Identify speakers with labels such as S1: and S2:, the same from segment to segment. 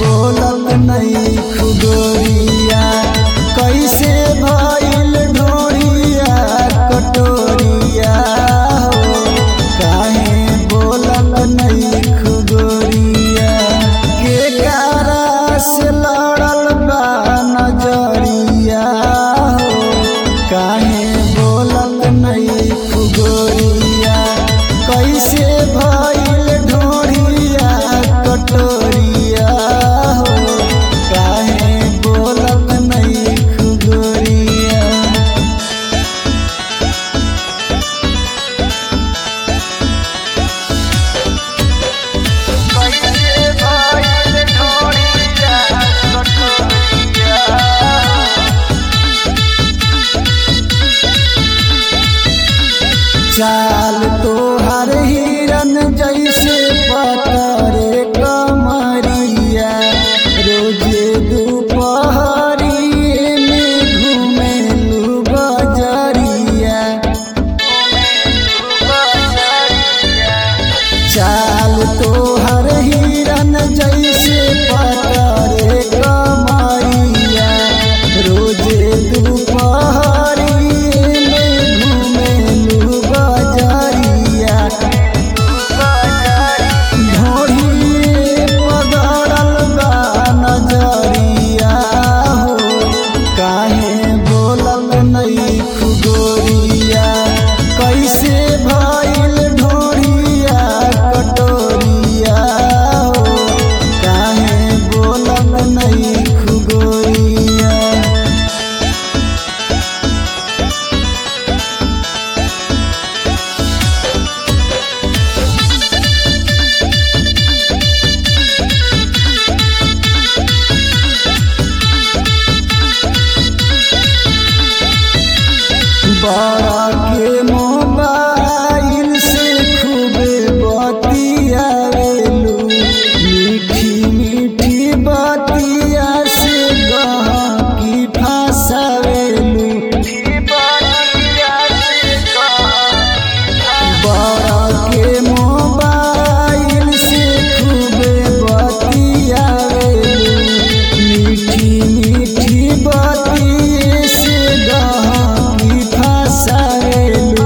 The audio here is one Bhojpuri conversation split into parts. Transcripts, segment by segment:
S1: बोलत नहीं खुगोरिया कैसे भइल ढोरिया कटोरिया हो काहे बोलत नहीं खुगोरिया के कारा से लड़ल बा नजरिया हो काहे बोलत नहीं खुगोरिया कैसे भइल ढोरिया कटोरिया हो काहे बोलत नहीं खुगोरिया
S2: कैसे भइल ढोरिया कटोरिया
S1: चाल तोहर हिरन जैसे पतरे कमरिया रोजे दोपहरिए में घूमेलू बजरिया चाल तोहर हिरन जैसे पतरे कमरिया रोजे दोपहरिए में घूमेलू बजरिया ढोढ़िए पगड़ल बा नजरिया हो काहे बोलल नहीं खुगोरिया कैसे भइल ढोरिया कटोरिया हो काहे बोलल नहीं खुगोरिया बड़ा के मोबाइल से खूबे बतियावेलू मीठी मीठी बतिया से गहकी फंसावेलू बड़ा के मोबाइल से खूबे बतियावेलू मीठी मीठी बतिये से गहकी फंसावेलू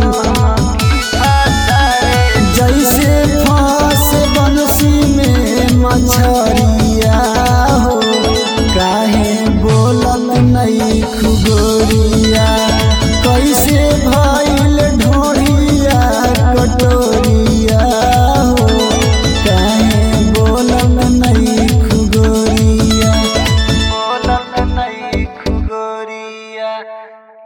S1: जैसे फांस बंसी में मछरिया हो काहे बोलत नहीं खुगोरिया कैसे भ